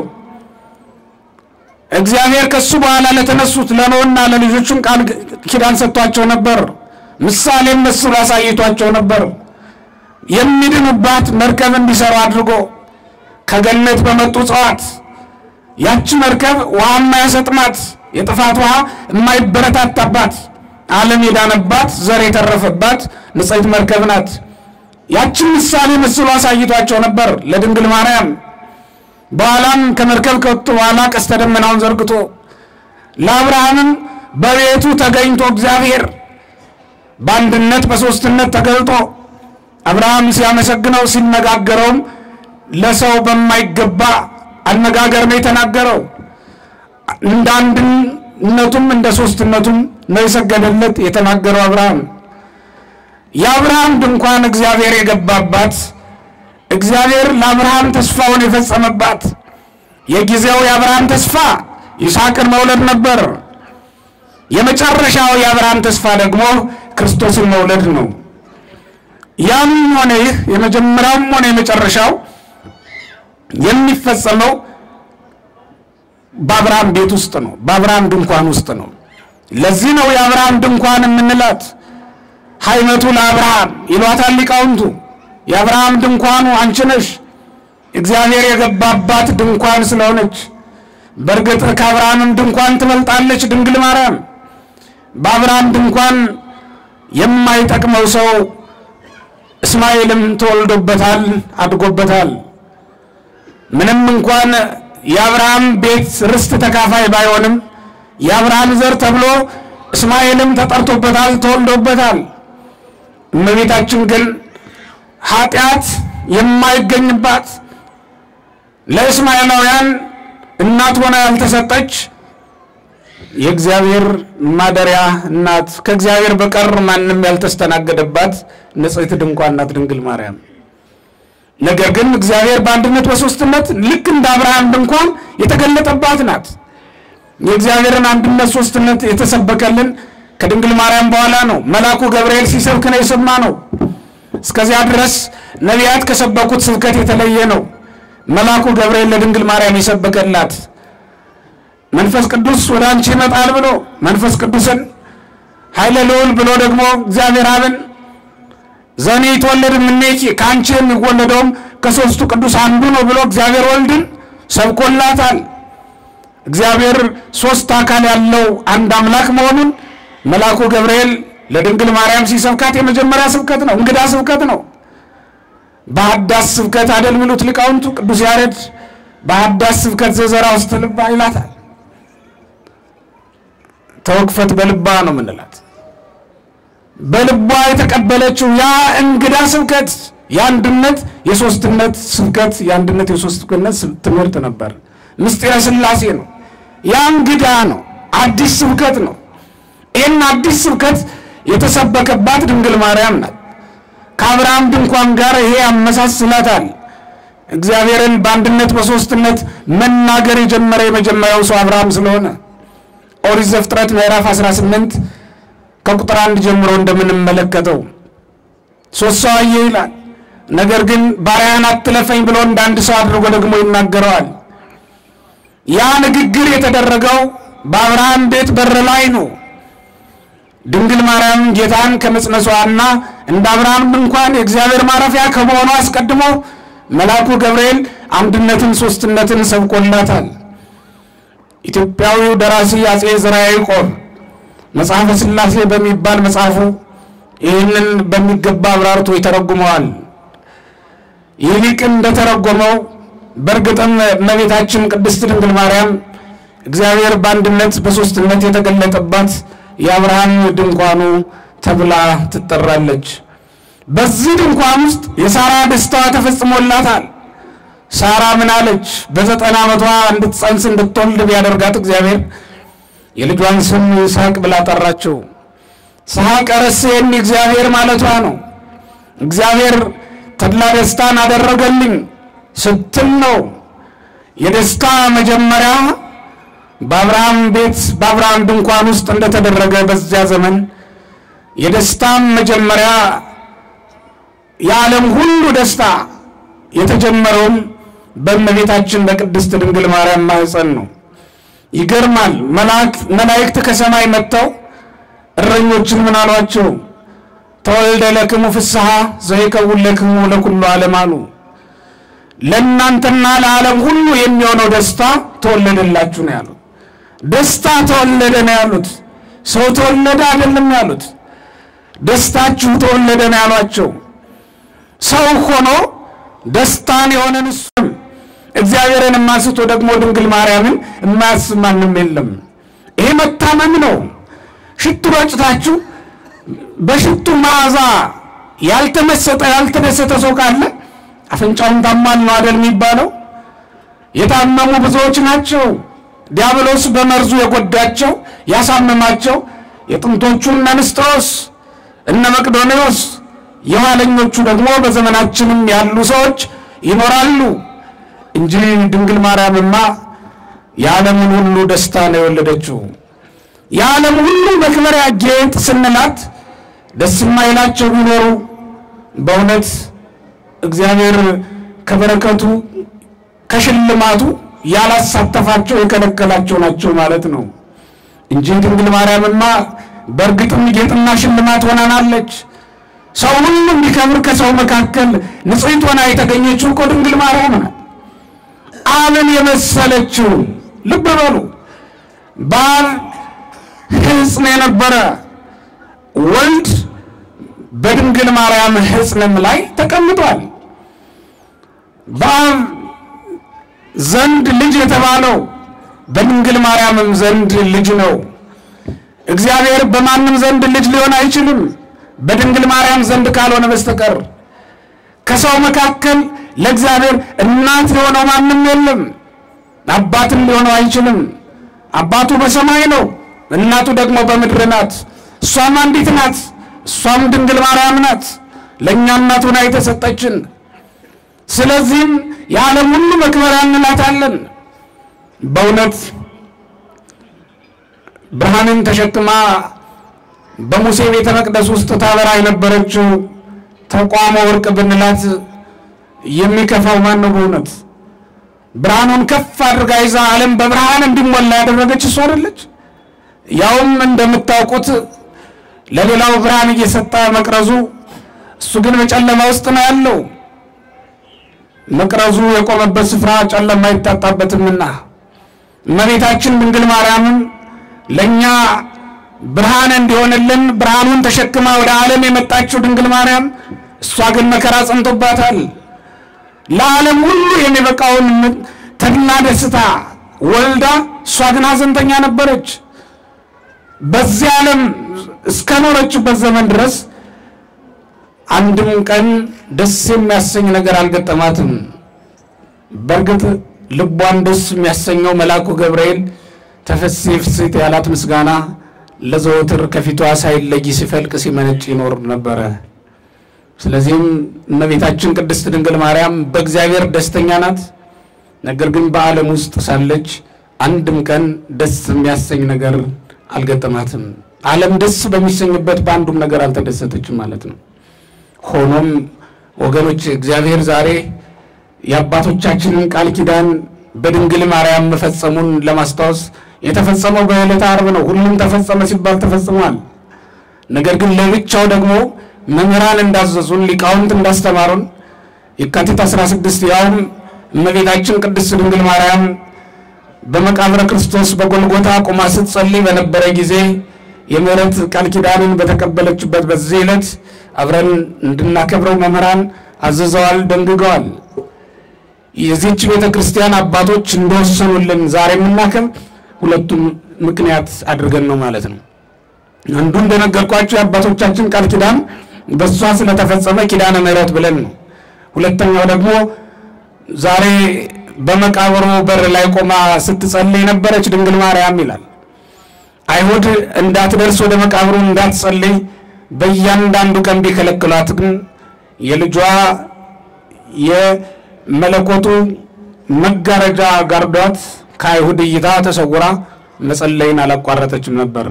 እግዚአብሔር ከሱ በኋላ ለተነሱት ለኖህና ለልጆቹም ቃል ኪዳን ሰጥቷቸው ነበር። ምሳሌም መስሎ አሳይቷቸው ነበር። የሚድኑባት መርከብ እንዲሰሩ አድርጎ ከገነት በመጡ እጽዋት ያቺ መርከብ ውሃ የማያሰጥማት የጥፋት ውሃ የማይበረታታባት ዓለም የዳነባት ዘር የተረፈባት ንጽሕት መርከብ ናት። ያችን ምሳሌ መስሎ አሳይቷቸው ነበር ለድንግል ማርያም። በኋላም ከመርከብ ከወጡ በኋላ ቀስተ ደመናውን ዘርግቶ ለአብርሃምም በቤቱ ተገኝቶ እግዚአብሔር በአንድነት በሦስትነት ተገልጦ አብርሃም ሲያመሰግነው ሲነጋገረውም ለሰው በማይገባ አነጋገር ነው የተናገረው። እንደ አንድነቱም እንደ ሦስትነቱም ነው የሰገደለት የተናገረው አብርሃም። የአብርሃም ድንኳን እግዚአብሔር የገባባት እግዚአብሔር ለአብርሃም ተስፋውን የፈጸመባት የጊዜው የአብርሃም ተስፋ ይስሐቅን መውለድ ነበር። የመጨረሻው የአብርሃም ተስፋ ደግሞ ክርስቶስን መውለድ ነው። ያም ሆነ ይህ የመጀመሪያውም ሆነ የመጨረሻው የሚፈጸመው በአብርሃም ቤት ውስጥ ነው፣ በአብርሃም ድንኳን ውስጥ ነው። ለዚህ ነው የአብርሃም ድንኳን የምንላት። ሀይመቱ ለአብርሃም ይሏታል ሊቃውንቱ። የአብርሃም ድንኳኑ አንቺ ነሽ፣ እግዚአብሔር የገባባት ድንኳን ስለሆነች። በእርግጥ ከአብርሃምም ድንኳን ትበልጣለች ድንግል ማርያም። በአብርሃም ድንኳን የማይጠቅመው ሰው እስማኤልም ተወልዶበታል፣ አድጎበታል። ምንም እንኳን የአብርሃም ቤት ርስት ተካፋይ ባይሆንም የአብርሃም ዘር ተብሎ እስማኤልም ተጠርቶበታል፣ ተወልዶበታል። እመቤታችን ግን ኃጢአት የማይገኝባት ለእስማኤላውያን እናት ሆና ያልተሰጠች የእግዚአብሔር ማደሪያ እናት ከእግዚአብሔር በቀር ማንም ያልተስተናገደባት ንጽሕት ድንኳን ናት ድንግል ማርያም። ነገር ግን እግዚአብሔር በአንድነት በሶስትነት ልክ እንደ አብርሃም ድንኳን የተገለጠባት ናት። የእግዚአብሔርን አንድነት ሶስትነት የተሰበከልን ከድንግል ማርያም በኋላ ነው። መልአኩ ገብርኤል ሲሰብክ ነው የሰማ ነው። እስከዚያ ድረስ ነቢያት ከሰበኩት ስብከት የተለየ ነው። መልአኩ ገብርኤል ለድንግል ማርያም የሰበከላት መንፈስ ቅዱስ ወደ አንቺ ይመጣል ብሎ መንፈስ ቅዱስን ኃይለ ልዑል ብሎ ደግሞ እግዚአብሔር አብን ዘኔ ይትወለድ እምኔኪ ከአንቺ የሚወለደውም ከሦስቱ ቅዱስ አንዱ ነው ብሎ እግዚአብሔር ወልድን ሰብኮላታል። እግዚአብሔር ሦስት አካል ያለው አንድ አምላክ መሆኑን መልአኩ ገብርኤል ለድንግል ማርያም ሲሰብካት የመጀመሪያ ስብከት ነው፣ እንግዳ ስብከት ነው። በሐዳስ ስብከት አደል ሚሉት ሊቃውንቱ ቅዱስ ያሬድ በሐዳስ ስብከት ዘዘራ ውስጥ ልባ ይላታል። ተወክፈት በልባ ነው ምንላት። በልቧ የተቀበለችው ያ እንግዳ ስብከት የአንድነት የሶስትነት ስብከት የአንድነት የሶስትነት ትምህርት ነበር። ምስጢረ ሥላሴ ነው። ያ እንግዳ ነው። አዲስ ስብከት ነው። ይህን አዲስ ስብከት የተሰበከባት ድንግል ማርያም ናት። ከአብርሃም ድንኳን ጋር ይሄ ያመሳስላታል። እግዚአብሔርን በአንድነት በሶስትነት መናገር የጀመረ የመጀመሪያው ሰው አብርሃም ስለሆነ ኦሪት ዘፍጥረት ምዕራፍ 18 ከቁጥር አንድ ጀምሮ እንደምንመለከተው ሶስት ሰው አየ ይላል። ነገር ግን ባሪያህን አትለፈኝ ብሎ እንደ አንድ ሰው አድርጎ ደግሞ ይናገረዋል። ያ ንግግር የተደረገው በአብርሃም ቤት በር ላይ ነው። ድንግል ማርያም ጌታን ከመጽነሷና እንደ አብርሃም ድንኳን የእግዚአብሔር ማረፊያ ከመሆኑ አስቀድሞ መልአኩ ገብርኤል አንድነትን ሶስትነትን ሰብኮላታል። ኢትዮጵያዊው ደራሲ አጼ ዘርዓ ያዕቆብ መጽሐፈ ሥላሴ በሚባል መጽሐፉ ይህንን በሚገባ አብራርቶ ይተረጉመዋል። ይህ ሊቅ እንደተረጎመው በእርግጥም እመቤታችን ቅድስት ድንግል ማርያም እግዚአብሔር በአንድነት በሶስትነት የተገለጠባት የአብርሃም ድንኳኑ ተብላ ትጠራለች። በዚህ ድንኳን ውስጥ የሳራ ደስታዋ ተፈጽሞላታል። ሳራ ምን አለች? በዘጠና ዓመቷ እንድትጸንስ እንድትወልድ ቢያደርጋት እግዚአብሔር የልጇን ስም ይስሐቅ ብላ ጠራችው። ይስሐቅ ረሴኒ እግዚአብሔር ማለቷ ነው። እግዚአብሔር ተድላ ደስታን አደረገልኝ ስትል ነው። የደስታ መጀመሪያ በአብርሃም ቤት በአብርሃም ድንኳን ውስጥ እንደተደረገ በዚያ ዘመን የደስታም መጀመሪያ የዓለም ሁሉ ደስታ የተጀመረውም በእመቤታችን በቅድስት ድንግል ማርያም ማኅፀን ነው። ይገርማል። መላእክት ከሰማይ መጥተው እረኞችን ምን አሏቸው? ተወልደ ለክሙ ፍስሐ ዘይከውን ለክሙ ለኩሉ ዓለም አሉ። ለእናንተና ለዓለም ሁሉ የሚሆነው ደስታ ተወለደላችሁ ነው ያሉት። ደስታ ተወለደ ነው ያሉት። ሰው ተወለደ አይደለም ያሉት። ደስታችሁ ተወለደ ነው ያሏቸው። ሰው ሆኖ ደስታን የሆነን እሱም እግዚአብሔርን የማስቶ ደግሞ ድንግል ማርያምን የማያስብ ማንም የለም። ይሄ መታመም ነው። ሽቱ ረጭታችሁ በሽቱ መዓዛ ያልተመሰጠ ያልተደሰተ ሰው ካለ አፍንጫውን ታሟል ነው አደል የሚባለው። የታመሙ ብዙዎች ናቸው። ዲያብሎስ በመርዙ የጎዳቸው ያሳመማቸው የጥንቶቹ እነ ንስጥሮስ እነ መቅዶኔዎስ የኋለኞቹ ደግሞ በዘመናችንም ያሉ ሰዎች ይኖራሉ እንጂ ድንግል ማርያምማ የዓለምን ሁሉ ደስታ ነው የወለደችው። የዓለም ሁሉ መክበሪያ ጌጥ ስንላት ደስ የማይላቸው ቢኖሩ በእውነት እግዚአብሔር ከበረከቱ ከሽልማቱ ያላሳተፋቸው የከለከላቸው ናቸው ማለት ነው እንጂ ድንግል ማርያምማ በእርግጥም ጌጥና ሽልማት ሆናናለች። ሰው ሁሉ እንዲከብር ከሰው መካከል ንጽሕት ሆና የተገኘችው እኮ ድንግል ማርያም ናት። አብን የመሰለችው ልብ በሉ። በአብ ሕፅን የነበረ ወልድ በድንግል ማርያም ሕፅንም ላይ ተቀምጧል። በአብ ዘንድ ልጅ የተባለው በድንግል ማርያምም ዘንድ ልጅ ነው። እግዚአብሔር በማንም ዘንድ ልጅ ሊሆን አይችልም በድንግል ማርያም ዘንድ ካልሆነ በስተቀር ከሰው መካከል ለእግዚአብሔር እናት የሆነው ማንም የለም። አባትም ሊሆነው አይችልም። አባቱ በሰማይ ነው፣ እናቱ ደግሞ በምድር ናት። እሷም አንዲት ናት፣ እሷም ድንግል ማርያም ናት፣ ለእኛ እናቱ ሆና የተሰጠችን። ስለዚህም የዓለም ሁሉ መክበሪያ እንላታለን። በእውነት ብርሃንን ተሸክማ በሙሴ ቤተ መቅደስ ውስጥ ታበራ የነበረችው ተቋመ ወርቅ ብንላት የሚከፋው ማን ነው? በእውነት ብርሃኑን ከፍ አድርጋ ይዛ ዓለም በብርሃን እንዲሞላ ያደረገች እሷ አይደለች? ያውም እንደምታውቁት ለሌላው ብርሃን እየሰጠ መቅረዙ፣ እሱ ግን በጨለማ ውስጥ ነው ያለው። መቅረዙ የቆመበት ስፍራ ጨለማ አይታጣበትምና እመቤታችን ድንግል ማርያምም ለእኛ ብርሃን እንዲሆንልን ብርሃኑን ተሸክማ ወደ ዓለም የመጣችው ድንግል ማርያም እሷ ግን መከራ ጸንቶባታል። ለዓለም ሁሉ የሚበቃውን ተድላ ደስታ ወልዳ እሷ ግን ሐዘንተኛ ነበረች። በዚህ ዓለም እስከኖረችበት ዘመን ድረስ አንድም ቀን ደስ የሚያሰኝ ነገር አልገጠማትም። በእርግጥ ልቧን ደስ የሚያሰኘው መልአኩ ገብርኤል ተፈሥሒ ፍሥሕት ያላት ምስጋና ለዘወትር ከፊቷ ሳይለይ ሲፈልቅ ሲመነጭ ይኖር ነበረ። ስለዚህም እመቤታችን ቅድስት ድንግል ማርያም በእግዚአብሔር ደስተኛ ናት። ነገር ግን በዓለም ውስጥ ሳለች አንድም ቀን ደስ የሚያሰኝ ነገር አልገጠማትም። ዓለም ደስ በሚሰኝበት በአንዱም ነገር አልተደሰተችም ማለት ነው። ሆኖም ወገኖች እግዚአብሔር ዛሬ የአባቶቻችንን ቃል ኪዳን በድንግል ማርያም መፈጸሙን ለማስታወስ የተፈጸመው በዕለተ ዓርብ ነው። ሁሉም ተፈጸመ ሲባል ተፈጽሟል። ነገር ግን ለብቻው ደግሞ መምህራን እንዳዘዙን ሊቃውንት እንዳስተማሩን የካቲት 16 ያውም እመቤታችን ቅድስት ድንግል ማርያም በመቃብረ ክርስቶስ በጎልጎታ ቁማ ስትጸልይ በነበረ ጊዜ የምሕረት ቃል ኪዳንን በተቀበለችበት በዚህ ዕለት አብረን እንድናከብረው መምህራን አዝዘዋል፣ ደንግገዋል። የዚህች ቤተ ክርስቲያን አባቶች እንደወሰኑልን ዛሬ የምናከብ ሁለቱም ምክንያት አድርገን ነው ማለት ነው። አንዱ እንደነገርኳቸው የአባቶቻችን ቃል ኪዳን በእሷ ስለተፈጸመ ኪዳነ ምሕረት ብለን ነው። ሁለተኛው ደግሞ ዛሬ በመቃብሩ በር ላይ ቆማ ስትጸልይ የነበረች ድንግል ማርያም ይላል። አይሁድ እንዳትደርስ ወደ መቃብሩ እንዳትጸልይ በእያንዳንዱ ቀን ቢከለክሏት ግን የልጇ የመለኮቱ መጋረጃ ጋርዷት ከአይሁድ እይታ ተሰውራ መጸለይን አላቋረጠችም ነበር።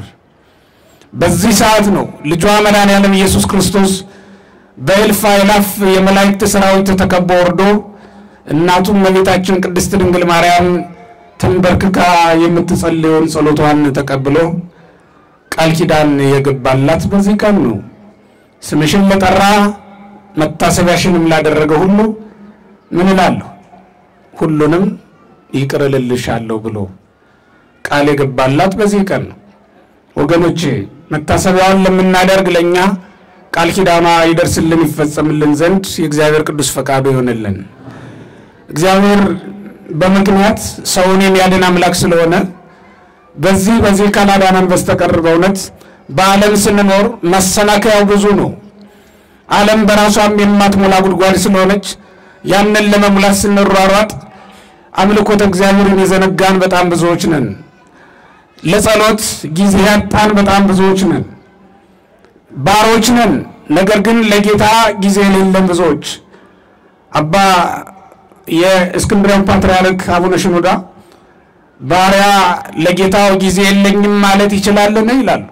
በዚህ ሰዓት ነው ልጇ መድኃኔዓለም ኢየሱስ ክርስቶስ በእልፍ አእላፍ የመላእክት ሰራዊት ተከቦ ወርዶ እናቱ እመቤታችን ቅድስት ድንግል ማርያም ተንበርክካ የምትጸልየውን ጸሎቷን ተቀብሎ ቃል ኪዳን የገባላት በዚህ ቀን ነው። ስምሽን ለጠራ መታሰቢያሽንም ላደረገ ሁሉ ምን እላለሁ? ሁሉንም ይቅር እልልሻለሁ ብሎ ቃል የገባላት በዚህ ቀን ነው። ወገኖቼ መታሰቢያውን ለምናደርግ ለእኛ ቃል ኪዳኗ ይደርስልን ይፈጸምልን ዘንድ የእግዚአብሔር ቅዱስ ፈቃዱ ይሆንልን። እግዚአብሔር በምክንያት ሰውን የሚያድን አምላክ ስለሆነ በዚህ በዚህ ካላዳነን በስተቀር በእውነት በዓለም ስንኖር መሰናከያው ብዙ ነው። ዓለም በራሷም የማትሞላ ጉድጓድ ስለሆነች ያንን ለመሙላት ስንሯሯጥ አምልኮተ እግዚአብሔርን የዘነጋን በጣም ብዙዎች ነን። ለጸሎት ጊዜ ያጣን በጣም ብዙዎች ነን። ባሮች ነን፣ ነገር ግን ለጌታ ጊዜ የሌለን ብዙዎች። አባ የእስክንድርያው ፓትርያርክ አቡነ ሽኖዳ ባሪያ ለጌታው ጊዜ የለኝም ማለት ይችላልን? ይላሉ።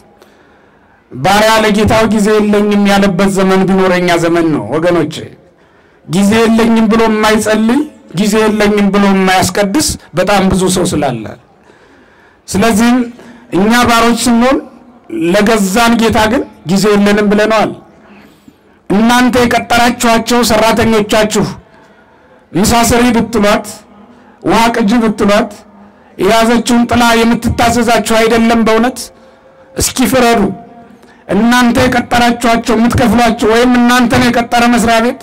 ባሪያ ለጌታው ጊዜ የለኝም ያለበት ዘመን ቢኖረኛ ዘመን ነው ወገኖቼ። ጊዜ የለኝም ብሎ የማይጸልይ ጊዜ የለኝም ብሎ የማያስቀድስ በጣም ብዙ ሰው ስላለ፣ ስለዚህም እኛ ባሮች ስንሆን ለገዛን ጌታ ግን ጊዜ የለንም ብለነዋል። እናንተ የቀጠራችኋቸው ሰራተኞቻችሁ ምሳ ስሪ ብትሏት፣ ውሃ ቅጂ ብትሏት የያዘችውን ጥላ የምትታዘዛችሁ አይደለም? በእውነት እስኪ ፍረዱ። እናንተ የቀጠራችኋቸው የምትከፍሏቸው ወይም እናንተን የቀጠረ መስሪያ ቤት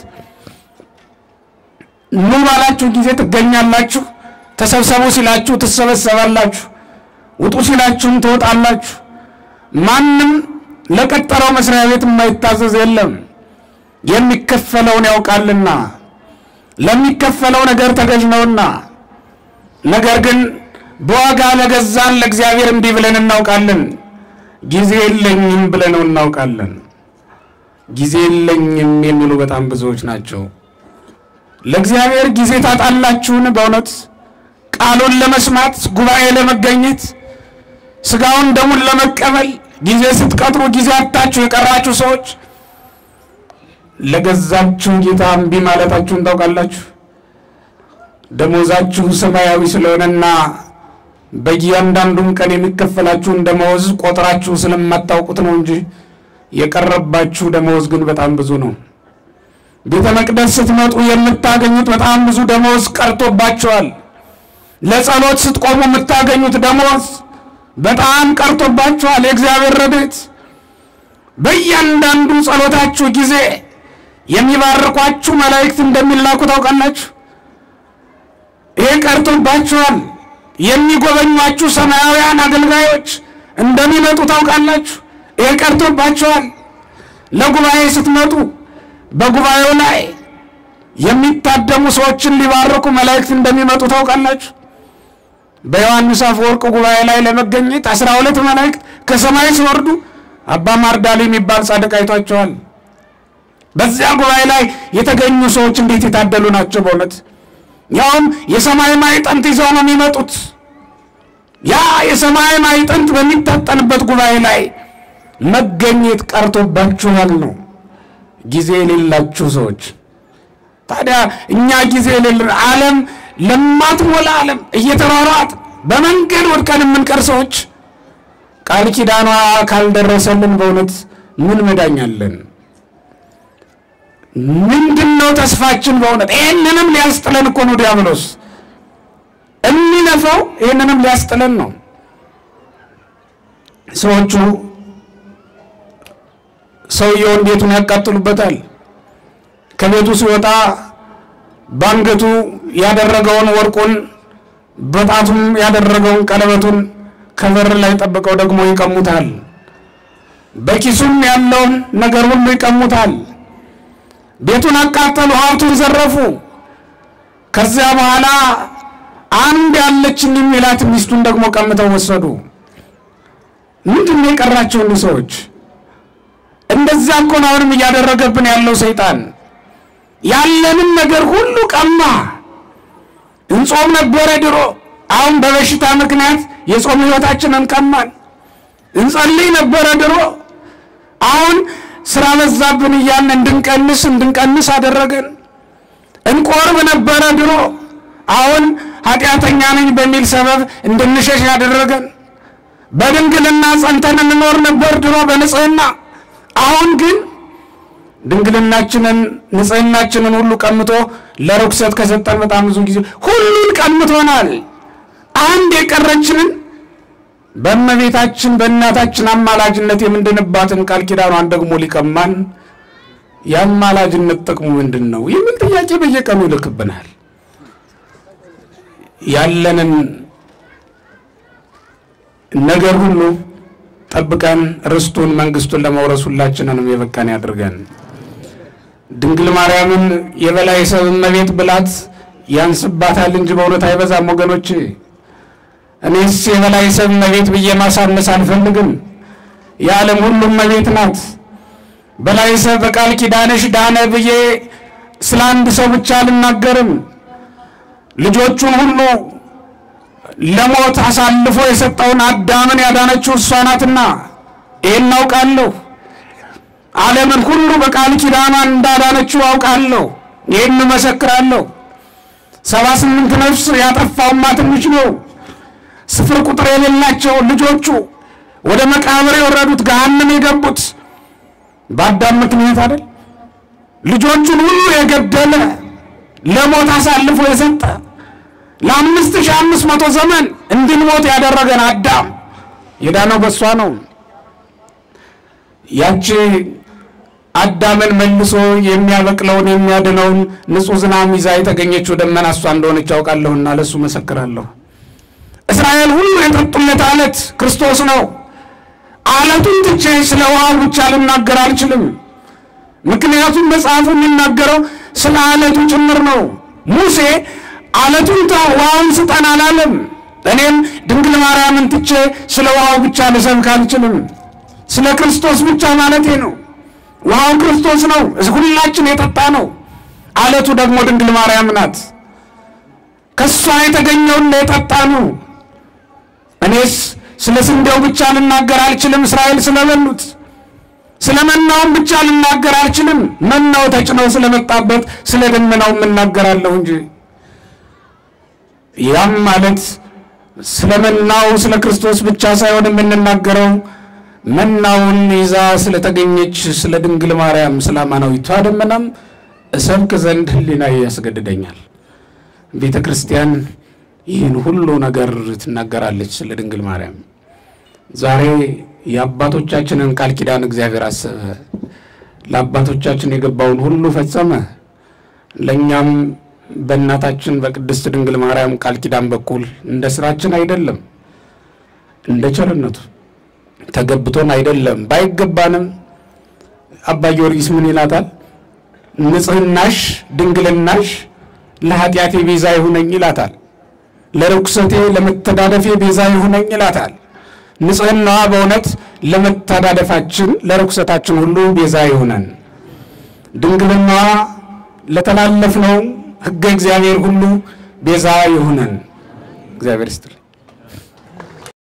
ኑ ባላችሁ ጊዜ ትገኛላችሁ፣ ተሰብሰቡ ሲላችሁ ትሰበሰባላችሁ፣ ውጡ ሲላችሁም ትወጣላችሁ። ማንም ለቀጠረው መስሪያ ቤት የማይታዘዝ የለም፣ የሚከፈለውን ያውቃልና። ለሚከፈለው ነገር ተገዥ ነውና። ነገር ግን በዋጋ ለገዛን ለእግዚአብሔር እንዲህ ብለን እናውቃለን። ጊዜ የለኝም ብለነው እናውቃለን። ጊዜ የለኝም የሚሉ በጣም ብዙዎች ናቸው። ለእግዚአብሔር ጊዜ ታጣላችሁን? በእውነት ቃሉን ለመስማት ጉባኤ ለመገኘት ስጋውን ደሙን ለመቀበል ጊዜ ስትቀጥሩ ጊዜ አጣችሁ የቀራችሁ ሰዎች ለገዛችሁ ጌታ እምቢ ማለታችሁን ታውቃላችሁ። ደሞዛችሁ ሰማያዊ ስለሆነና በእያንዳንዱም ቀን የሚከፈላችሁን ደመወዝ ቆጥራችሁ ስለማታውቁት ነው እንጂ የቀረባችሁ ደመወዝ ግን በጣም ብዙ ነው። ቤተ መቅደስ ስትመጡ የምታገኙት በጣም ብዙ ደመወዝ ቀርቶባችኋል። ለጸሎት ስትቆሙ የምታገኙት ደመወዝ በጣም ቀርቶባችኋል። የእግዚአብሔር ረድኤት በእያንዳንዱ ጸሎታችሁ ጊዜ የሚባርኳችሁ መላእክት እንደሚላኩ ታውቃላችሁ። ይህ ቀርቶባችኋል። የሚጎበኟችሁ ሰማያውያን አገልጋዮች እንደሚመጡ ታውቃላችሁ። ይህ ቀርቶባችኋል። ለጉባኤ ስትመጡ በጉባኤው ላይ የሚታደሙ ሰዎችን ሊባርኩ መላእክት እንደሚመጡ ታውቃላችሁ። በዮሐንስ አፈወርቅ ጉባኤ ላይ ለመገኘት አስራ ሁለት መላእክት ከሰማይ ሲወርዱ አባ ማርዳሊ የሚባል ጻድቅ አይቷቸዋል። በዚያ ጉባኤ ላይ የተገኙ ሰዎች እንዴት የታደሉ ናቸው! በእውነት ያውም የሰማይ ማዕጠንት ይዘው ነው የሚመጡት። ያ የሰማይ ማዕጠንት በሚታጠንበት ጉባኤ ላይ መገኘት ቀርቶባችኋል ነው ጊዜ የሌላችሁ ሰዎች። ታዲያ እኛ ጊዜ የሌለን ዓለም ለማትሞላ ዓለም እየተሯሯጥ በመንገድ ወድቀን የምንቀር ሰዎች ቃል ኪዳኗ ካልደረሰልን በእውነት ምን መዳኛለን? ምንድን ነው ተስፋችን? በእውነት ይህንንም ሊያስጥለን እኮ ነው ዲያብሎስ የሚለፈው፣ ይህንንም ሊያስጥለን ነው። ሰዎቹ ሰውየውን ቤቱን ያቃጥሉበታል። ከቤቱ ሲወጣ በአንገቱ ያደረገውን ወርቁን በጣቱም ያደረገውን ቀለበቱን ከበር ላይ ጠብቀው ደግሞ ይቀሙታል። በኪሱም ያለውን ነገር ሁሉ ይቀሙታል። ቤቱን አቃጠሉ፣ ሀብቱን ዘረፉ። ከዚያ በኋላ አንድ ያለችን የሚላት ሚስቱን ደግሞ ቀምተው ወሰዱ። ምንድን ነው የቀራቸው እኒህ ሰዎች? እንደዚያ እኮ ነው አሁንም እያደረገብን ያለው ሰይጣን። ያለንን ነገር ሁሉ ቀማ። እንጾም ነበረ ድሮ፣ አሁን በበሽታ ምክንያት የጾም ሕይወታችንን ቀማን። እንጸልይ ነበረ ድሮ፣ አሁን ስራ በዛብን እያልን እንድንቀንስ እንድንቀንስ አደረገን። እንቆርብ ነበረ ድሮ፣ አሁን ኃጢአተኛ ነኝ በሚል ሰበብ እንድንሸሽ ያደረገን። በድንግልና ጸንተን እንኖር ነበር ድሮ በንጽህና አሁን ግን ድንግልናችንን ንጽህናችንን ሁሉ ቀምቶ ለርኩሰት ከሰጠን በጣም ብዙ ጊዜ ሁሉን ቀምቶናል። አንድ የቀረችንን በእመቤታችን በእናታችን አማላጅነት የምንድንባትን ቃል ኪዳኗን ደግሞ ሊቀማን የአማላጅነት ጥቅሙ ምንድን ነው የሚል ጥያቄ በየቀኑ ይልክብናል። ያለንን ነገር ሁሉ ጠብቀን ርስቱን መንግስቱን ለመውረስ ሁላችንንም የበቃን ያድርገን። ድንግል ማርያምን የበላይ ሰብ እመቤት ብላት ያንስባታል እንጂ በእውነት አይበዛም ወገኖች። እኔስ የበላይ ሰብ እመቤት ብዬ ማሳነስ አልፈልግም። የዓለም ሁሉ እመቤት ናት። በላይ ሰብ በቃል ኪዳንሽ ዳነ ብዬ ስለ አንድ ሰው ብቻ አልናገርም። ልጆቹን ሁሉ ለሞት አሳልፎ የሰጠውን አዳምን ያዳነችው እሷ ናትና ይህን አውቃለሁ። ዓለምን ሁሉ በቃል ኪዳኗ እንዳዳነችው አውቃለሁ። ይህን እመሰክራለሁ። ሰባ ስምንት ነፍስ ያጠፋውማ ትንሽ ነው። ስፍር ቁጥር የሌላቸው ልጆቹ ወደ መቃብር የወረዱት ገሃነም የገቡት በአዳም ምክንያት አይደል? ልጆቹን ሁሉ የገደለ ለሞት አሳልፎ የሰጠ ለአምስት ሺህ አምስት መቶ ዘመን እንድንሞት ያደረገን አዳም የዳነው በሷ ነው። ያቺ አዳምን መልሶ የሚያበቅለውን የሚያድነውን ንጹሕ ዝናብ ይዛ የተገኘችው ደመና እሷ እንደሆነች ያውቃለሁና ለእሱ መሰክራለሁ። እስራኤል ሁሉ የጠጡለት አለት ክርስቶስ ነው። አለቱን ትቼ ስለ ውሃው ብቻ ልናገር አልችልም። ምክንያቱም መጽሐፉ የሚናገረው ስለ አለቱ ጭምር ነው። ሙሴ አለቱን ተው ውሃውን ስጠን አላለም። እኔም ድንግል ማርያምን ትቼ ስለ ውሃው ብቻ ልሰብክ አልችልም። ስለ ክርስቶስ ብቻ ማለቴ ነው። ውሃው ክርስቶስ ነው፣ ሁላችን የጠጣ ነው። አለቱ ደግሞ ድንግል ማርያም ናት። ከእሷ የተገኘውን የጠጣ ነው። እኔስ ስለ ስንዴው ብቻ ልናገር አልችልም፣ እስራኤል ስለበሉት። ስለ መናውም ብቻ ልናገር አልችልም፣ መናው ተጭነው ስለመጣበት ስለ ደመናው እናገራለሁ እንጂ። ያም ማለት ስለ መናው ስለ ክርስቶስ ብቻ ሳይሆን የምንናገረው መናውን ይዛ ስለተገኘች ስለ ድንግል ማርያም ስለ አማናዊቷ ደመናም እሰብክ ዘንድ ሕሊና ያስገድደኛል። ቤተ ክርስቲያን ይህን ሁሉ ነገር ትናገራለች ስለ ድንግል ማርያም። ዛሬ የአባቶቻችንን ቃል ኪዳን እግዚአብሔር አሰበ፣ ለአባቶቻችን የገባውን ሁሉ ፈጸመ። ለእኛም በእናታችን በቅድስት ድንግል ማርያም ቃል ኪዳን በኩል እንደ ስራችን አይደለም፣ እንደ ቸርነቱ ተገብቶን አይደለም። ባይገባንም አባ ጊዮርጊስ ምን ይላታል? ንጽህናሽ ድንግልናሽ ለኃጢአቴ ቤዛ ይሁነኝ ይላታል። ለርኩሰቴ ለመተዳደፌ ቤዛ ይሁነኝ ይላታል። ንጽህናዋ በእውነት ለመተዳደፋችን ለርኩሰታችን ሁሉ ቤዛ ይሁነን። ድንግልናዋ ለተላለፍነው ሕገ እግዚአብሔር ሁሉ ቤዛ ይሁነን። እግዚአብሔር ይስጥል።